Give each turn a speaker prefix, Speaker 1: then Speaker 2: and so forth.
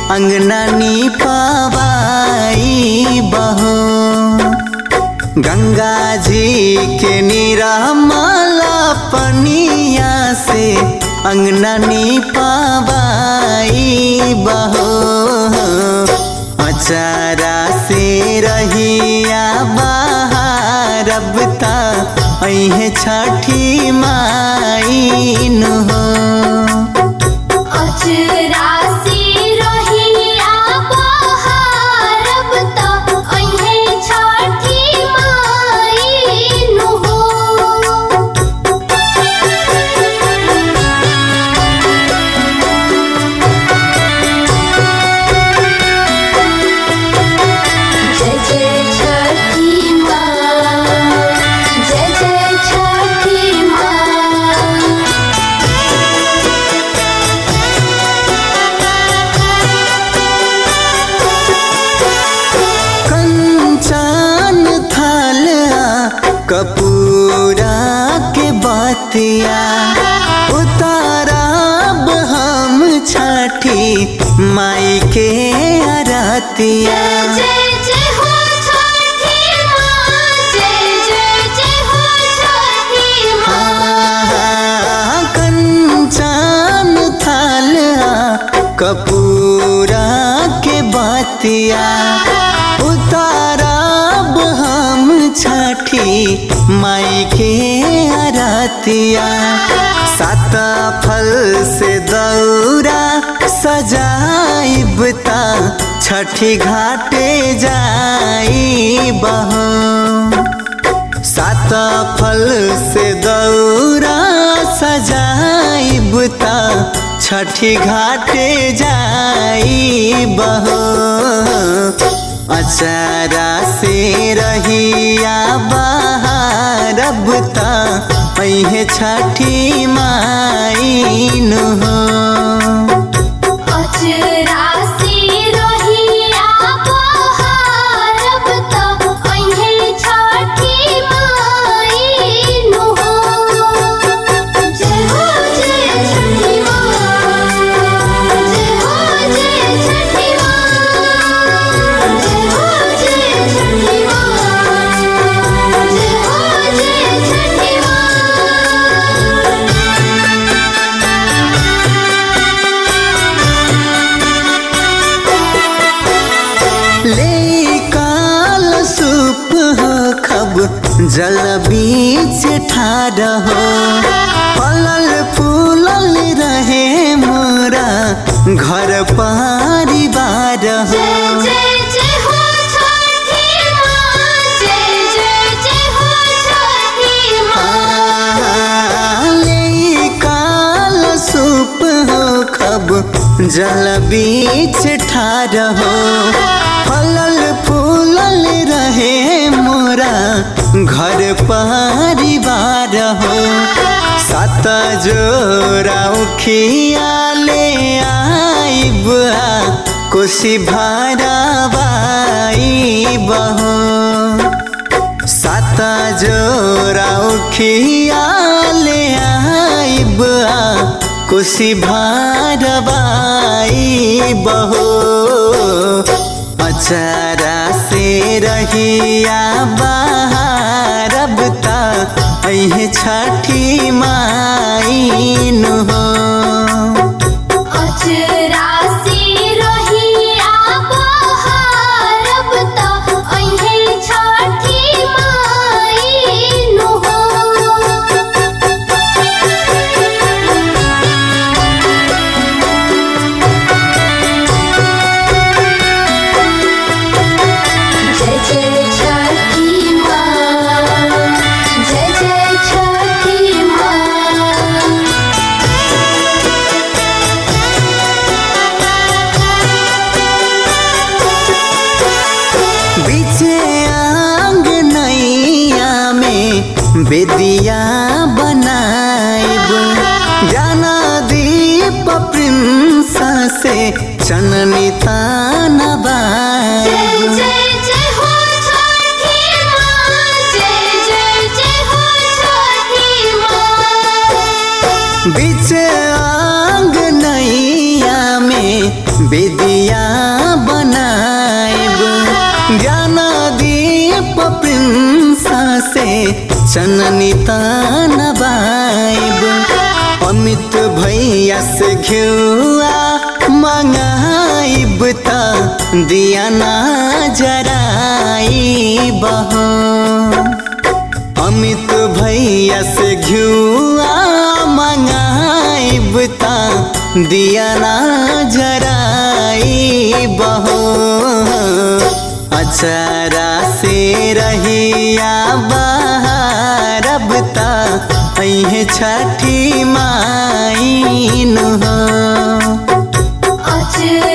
Speaker 1: अंगनानी पवाई बहो गंगा जी के निरामल पनिया से अंगनानी पवाई बहो अचारा से रहिया बाहर अब ता अहे छठी माइन हो
Speaker 2: अचरा से रहिया बहारब त अइहे छठी माइन हो जय जय छठी माँ जय जय छठी माँ
Speaker 1: कंचन थाला कपूरा के बातिया उतारब हम छठी माई के अरतिया
Speaker 2: जय जय हो छठी माँ जय जय जय हो छठी माँ
Speaker 1: कंचन थाला कपूरा के बातिया उतारब हम छठी माई के अरतिया सात फल से दौरा सजाइब ता छठी घाटे जाई बहो सात फल से दौरा सजाइब ता छठी घाटे जाई बहो अचारा से रहिया बाहर अब ता अहे छठी माइन हो
Speaker 2: अचरा से रहिया बहारब त अइहे छठी माइन हो जय हो जय छठी माँ जय हो जय छठी माँ जय हो जय छठी माँ जय हो जय छठी माँ
Speaker 1: ले काल सूप हो खब जल बीच ठार हो फलल फूलल रहे मोरा घर परिवार हो
Speaker 2: जय जय जय हो छठी माँ जय जय जय हो छठी माँ
Speaker 1: ले काल सूप हो खब जल बीच ठार हो फलल फूलल रहे मोरा घर परिवार हो सात जोरा उखिया ले आइब आ कोसी भाराबाई बहो सात जोरा उखिया ले आइब आ कुशी भारबाई बहो अचारा से रहिया बाहरब ता अहे छठी माइन हो
Speaker 2: अचरा से रहिया बहारब त अइहे छठी माइन हो जय जय छठी माँ जय जय छठी माँ
Speaker 1: बीचे आंग नैया में बेदिया बनाइब ज्ञाना दीप प्रिंस से चननी ताना
Speaker 2: जय
Speaker 1: बाइब
Speaker 2: जय जय हो छठी माँ जय जय जय हो छठी माँ
Speaker 1: बीच आंग नैया में बेदिया ज्ञान दीप प्रिंसा से चननी तान बाइब अमित भैया से घिउआ मंगाइब त दिया ना जराइब हो अमित भैया से घिउआ मंगाइब त दिया ना जराइब हो अचारा से रहिया बहारब त अहे छठी माइन हो
Speaker 2: अचरा